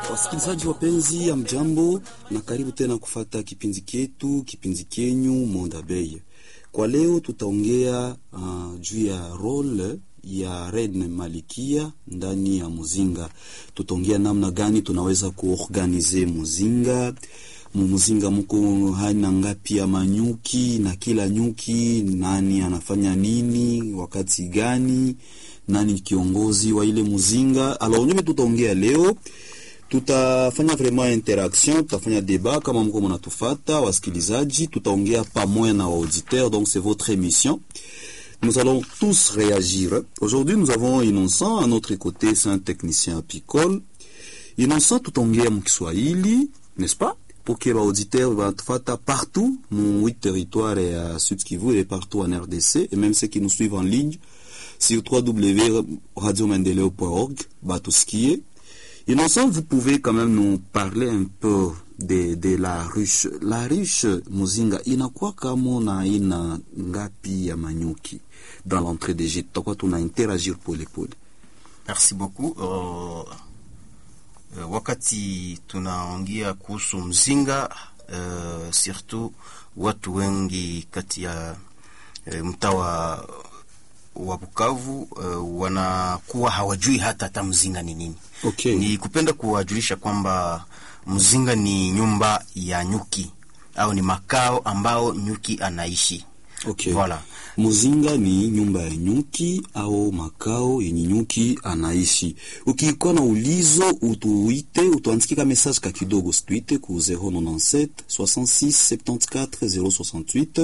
Wasikilizaji wapenzi, ya mjambo na karibu tena kufata kipindi ketu, kipindi kenyu Monda Bay. Kwa leo tutaongea uh, juu ya role ya Reine Malikia ndani ya muzinga. Tutaongea namna gani tunaweza kuorganize muzinga mumuzinga muko haina ngapi ya manyuki na kila nyuki nani anafanya nini wakati gani, nani kiongozi wa ile muzinga. Alors nyume tutaongea leo tutafanya vraiment interaction, tutafanya débat kama mko mnatufata wasikilizaji, tutaongea pamoja na auditeur, donc c'est votre émission. Nous allons tous réagir. Aujourd'hui, nous avons Innocent à notre côté, c'est un technicien apicole. Innocent tutaongea mkiswahili, n'est-ce pas? Pour que l'auditeur wanatufata partout, mon huit territoires à Sud Kivu et partout en RDC, et même ceux qui nous suivent en ligne sur www.radiomendeleo.org, batusikie. Innocent, vous pouvez quand même nous parler un peu de, de la ruche. La ruche muzinga inakuwa kama na ina ngapi ya manyuki dans l'entrée des gîtes? Tutakuwa tuna interagir pole pole. Merci beaucoup. Uh, uh, wakati tunaongea kuhusu mzinga uh, surtout watu wengi kati ya uh, mtaa wa wa Bukavu uh, wanakuwa hawajui hata hata mzinga ni nini. Okay. Ni kupenda kuwajulisha kwamba mzinga ni nyumba ya nyuki au ni makao ambao nyuki anaishi. Okay. Voilà. Muzinga ni nyumba ya nyuki au makao yenye nyuki anaishi. Ukikuwa na ulizo utuite, utuandikie message ka kidogo, situite ku 097 66 74 068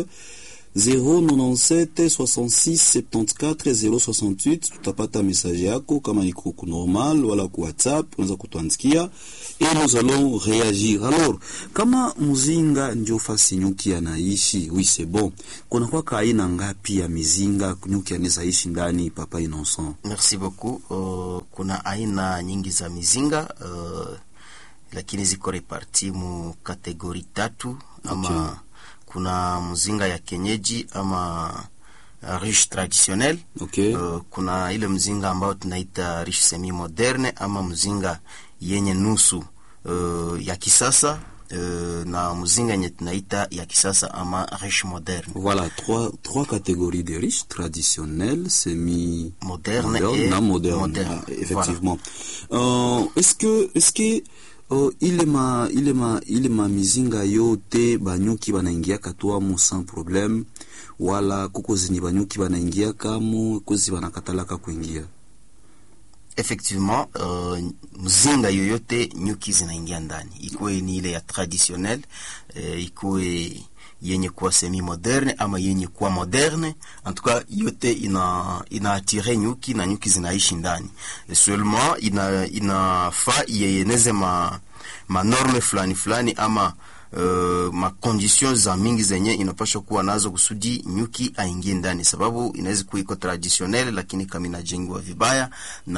097 66 74 068. Tutapata message yako kama iko ku normal wala ku WhatsApp, unaweza kutuandikia et nous allons réagir. Alors, kama muzinga ndio fasi nyuki anaishi, oui c'est bon. Kuna kwa aina ngapi ya mizinga nyuki anaweza ishi ndani, papa Innocent? Merci beaucoup. Uh, kuna aina nyingi za mizinga uh, lakini ziko reparti mu kategori tatu ama Okay. kuna mzinga ya kenyeji ama uh, riche traditionnel Okay. Uh, kuna ile mzinga ambao tunaita riche semi moderne ama mzinga yenye nusu uh, ya kisasa uh, na mzinga yenye tunaita ya kisasa ama riche moderne Voilà, trois, trois catégories de riches, traditionnels, semi Moderne et na moderne. moderne. Ah, effectivement. Euh, est-ce que, est-ce que, uh, ile ma, ile ma, ile ma mizinga yote banyuki banaingia katwamo sans problème wala kuko zenye banyuki banaingia kamo kozi banakatalaka kuingia effectivement uh, mzinga yoyote nyuki zinaingia ndani, ikuwe ni ile ya traditionnel uh, ikuwe yenye kuwa semi moderne ama yenye kuwa moderne, en tout cas yote ina inaatire nyuki na nyuki zinaishi ndani. Seulement ina inafaa iyeneze ma manorme fulani fulani ama uh, makondition za mingi zenye inapaswa kuwa nazo kusudi nyuki aingie ndani, sababu inaweza kuwa iko traditionnel, lakini kama inajengwa vibaya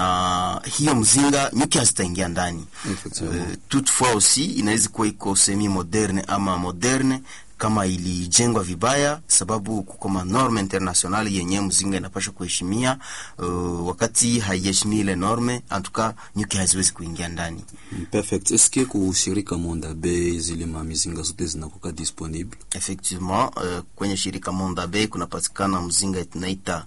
na hiyo mzinga nyuki hazitaingia ndani. Effectivement. Uh, toutefois aussi inaweza kuwa iko semi moderne ama moderne kama ilijengwa vibaya, sababu kuko manorme international yenye mzinga inapaswa kuheshimia. Uh, wakati haiheshimii ile norme, antuka nyuki haziwezi kuingia ndani. Perfect. Est-ce que kushirika Monda Bay zile ma mizinga zote zinakuwa disponible? Effectivement, uh, kwenye shirika Monda Bay kunapatikana mzinga tunaita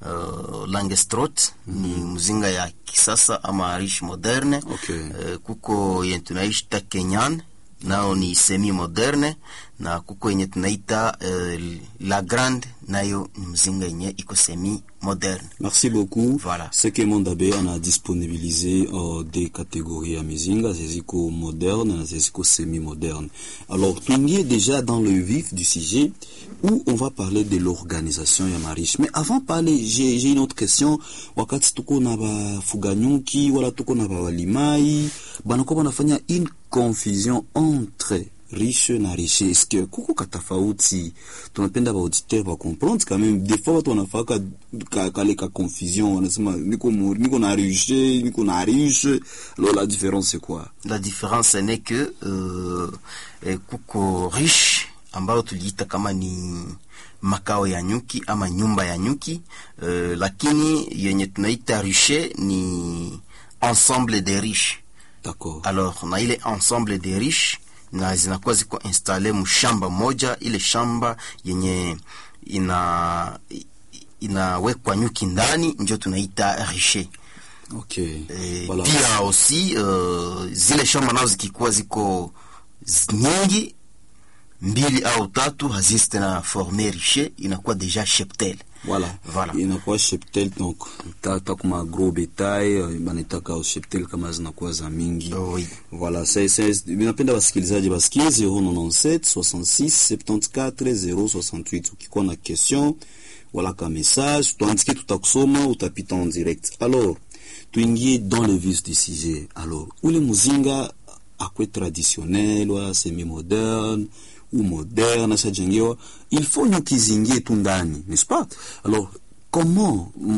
uh, Langestrot ni mzinga ya kisasa ama riche moderne. Okay. Uh, kuko yenye tunaita Kenyan nao ni semi moderne na kuko yenye tunaita uh, La Grande nayo ni mzinga yenye iko semi moderne. Merci beaucoup. Voilà. Ce que Mondabe on a disponibilisé euh, des catégories à Mizinga, zeziko moderne, na zeziko semi-moderne. Alors, tuingie déjà dans le vif du sujet où on va parler de l'organisation ya mariche. Mais avant de parler, j'ai j'ai une autre question. Wakati tuko na bafuganyuki wala tuko na bawalimai, banakuwa banafanya une confusion entre riche na riche est-ce que kuko katafauti tunapenda baauditeur bacomprendre quand même des fois watu wanafaka ka, kale ka confusion wanasema niko, mu- niko na riche niko na riche alors la différence c'est quoi La différence n'est que uh, eh, kuko riche ambayo tuliita kama ni makao ya nyuki ama nyumba ya nyuki uh, lakini yenye tunaita riche ni ensemble de riche d'accord alors na ile ensemble de riche na zinakuwa ziko installe mshamba moja ile shamba yenye ina inawekwa nyuki ndani ndio tunaita riche okay Eh, voilà. pia aussi uh, zile shamba nazo zikikuwa ziko z- nyingi mbili au tatu hazisi tena forme riche inakuwa deja cheptel voilà Voilà. inakuwa cheptel donc tata kuma gros bétail euh, banitaka cheptel kama zinakuwa za mingi Oh, oui. voilà c'est c'est ninapenda wasikilizaji basikie 097 66 74 068 ukikuwa na question wala ka message tuandikie tutakusoma utapita en direct alors tuingie dans le vif du sujet alors ule muzinga akwe traditionnel wala semi moderne ou moderne ashajengewa il faut nyuki zingie tu ndani n'est-ce pas alors comment